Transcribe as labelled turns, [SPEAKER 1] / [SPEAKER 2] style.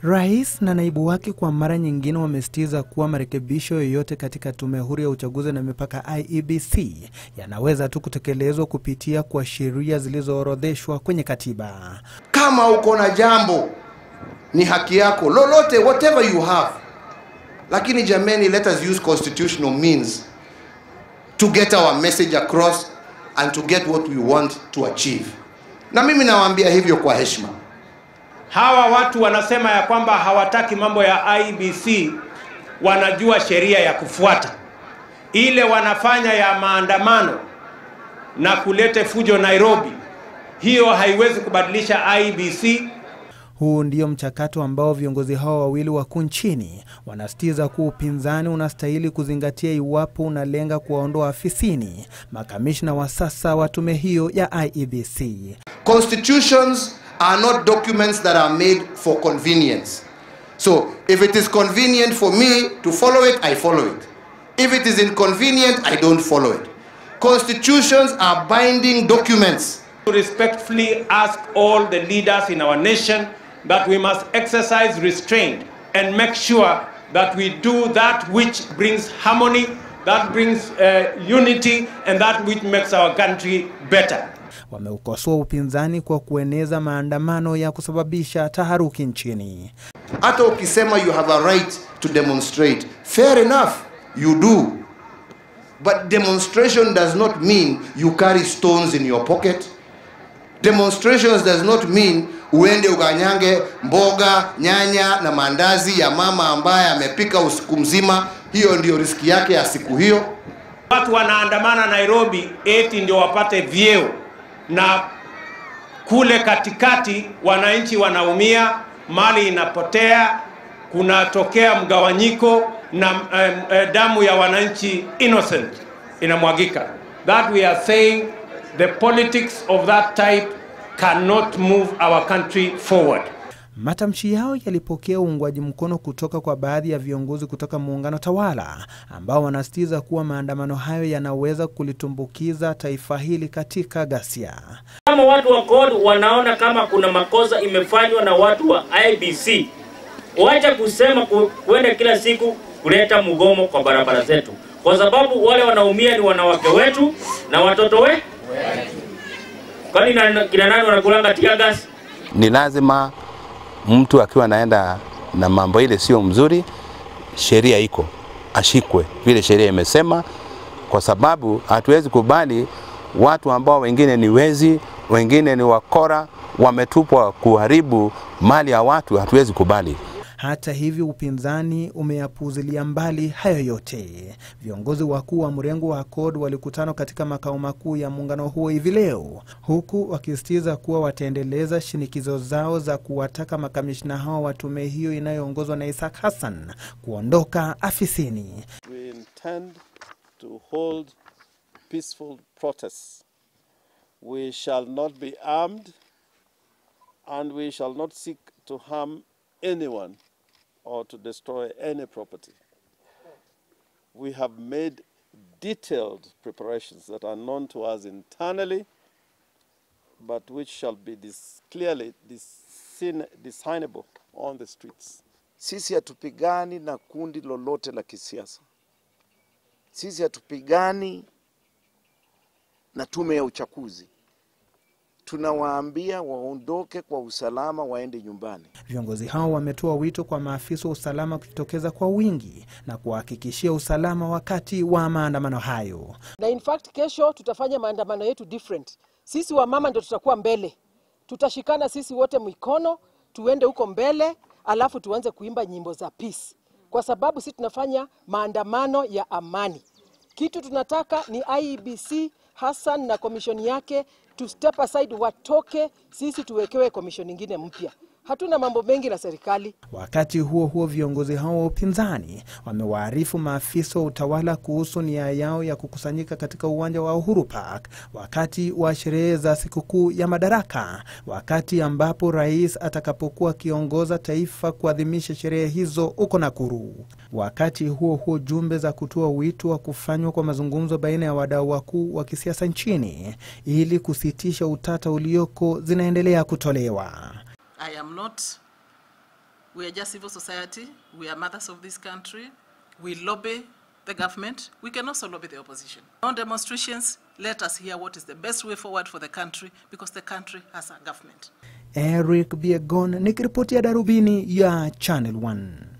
[SPEAKER 1] Rais na naibu wake kwa mara nyingine wamesitiza kuwa marekebisho yoyote katika tume huru ya uchaguzi na mipaka IEBC yanaweza tu kutekelezwa kupitia kwa sheria zilizoorodheshwa kwenye katiba.
[SPEAKER 2] Kama uko na jambo, ni haki yako lolote, whatever you have, lakini jameni, let us use constitutional means to get our message across and to get what we want to achieve. Na mimi nawaambia hivyo kwa heshima.
[SPEAKER 3] Hawa watu wanasema ya kwamba hawataki mambo ya IBC, wanajua sheria ya kufuata. Ile wanafanya ya maandamano na kulete fujo Nairobi, hiyo haiwezi kubadilisha IBC.
[SPEAKER 1] Huu ndio mchakato ambao viongozi hao wawili wakuu nchini wanasitiza kuwa upinzani unastahili kuzingatia iwapo unalenga kuwaondoa afisini makamishna wa sasa wa tume hiyo ya IEBC.
[SPEAKER 2] Constitutions are not documents that are made for convenience. So if it is convenient for me to follow it, I follow it. If it is inconvenient, I don't follow it. Constitutions are binding documents.
[SPEAKER 3] To respectfully ask all the leaders in our nation that we must exercise restraint and make sure that we do that which brings harmony, that brings uh, unity, and that which makes our country better.
[SPEAKER 1] Wameukosoa upinzani kwa kueneza maandamano ya kusababisha taharuki nchini.
[SPEAKER 2] Hata ukisema you have a right to demonstrate, fair enough, you do. But demonstration does not mean you carry stones in your pocket. Demonstrations does not mean uende ukanyange mboga, nyanya na mandazi ya mama ambaye amepika usiku mzima. Hiyo ndio riski yake ya siku hiyo.
[SPEAKER 3] Watu wanaandamana Nairobi eti ndio wapate vyeo, na kule katikati wananchi wanaumia, mali inapotea, kunatokea mgawanyiko na um, uh, damu ya wananchi innocent inamwagika. That we are saying the politics of that type cannot move our country forward.
[SPEAKER 1] Matamshi yao yalipokea uungwaji mkono kutoka kwa baadhi ya viongozi kutoka muungano tawala ambao wanasitiza kuwa maandamano hayo yanaweza kulitumbukiza taifa hili katika ghasia.
[SPEAKER 4] Kama watu wa CORD wanaona kama kuna makosa imefanywa na watu wa IBC, wacha kusema ku, kuenda kila siku kuleta mgomo kwa barabara zetu, kwa sababu wale wanaumia ni wanawake wetu na watoto we. Kwani na- kina nani wanakulanga tia gas?
[SPEAKER 5] ni lazima mtu akiwa anaenda na mambo ile sio mzuri, sheria iko ashikwe vile sheria imesema, kwa sababu hatuwezi kubali watu ambao wengine ni wezi, wengine ni wakora, wametupwa kuharibu mali ya watu, hatuwezi kubali.
[SPEAKER 1] Hata hivyo, upinzani umeyapuuzilia mbali hayo yote. Viongozi wakuu wa mrengo wa CORD walikutana katika makao makuu ya muungano huo hivi leo, huku wakisisitiza kuwa wataendeleza shinikizo zao za kuwataka makamishna hao wa tume hiyo inayoongozwa na Isaac Hassan kuondoka afisini.
[SPEAKER 6] we intend to hold peaceful protests. We shall not be armed and we shall not seek to harm anyone or to destroy any property. We have made detailed preparations that are known to us internally, but which shall be dis- clearly discern- discernible on the streets.
[SPEAKER 7] Sisi hatupigani na kundi lolote la kisiasa. Sisi hatupigani na tume ya uchaguzi. Tunawaambia waondoke kwa usalama, waende nyumbani.
[SPEAKER 1] Viongozi hao wametoa wito kwa maafisa wa usalama kujitokeza kwa wingi na kuwahakikishia usalama wakati wa maandamano hayo.
[SPEAKER 8] na in fact kesho tutafanya maandamano yetu different. Sisi wamama ndio tutakuwa mbele, tutashikana sisi wote mikono, tuende huko mbele, alafu tuanze kuimba nyimbo za peace, kwa sababu sisi tunafanya maandamano ya amani. Kitu tunataka ni IEBC Hassan na komishoni yake to step aside, watoke, sisi tuwekewe komishoni nyingine mpya. Hatuna mambo mengi na serikali.
[SPEAKER 1] Wakati huo huo, viongozi hao wa upinzani wamewaarifu maafisa wa utawala kuhusu nia yao ya kukusanyika katika uwanja wa Uhuru Park wakati wa sherehe za sikukuu ya Madaraka, wakati ambapo rais atakapokuwa akiongoza taifa kuadhimisha sherehe hizo huko Nakuru. Wakati huo huo, jumbe za kutoa wito wa kufanywa kwa mazungumzo baina ya wadau wakuu wa kisiasa nchini ili kusitisha utata ulioko zinaendelea kutolewa.
[SPEAKER 9] I am not We are just civil society. We are mothers of this country. We lobby the government. We can also lobby the opposition. On demonstrations, let us hear what is the best way forward for the country because the country has a government.
[SPEAKER 1] Eric Biegon nikiripotia Darubini ya Channel 1.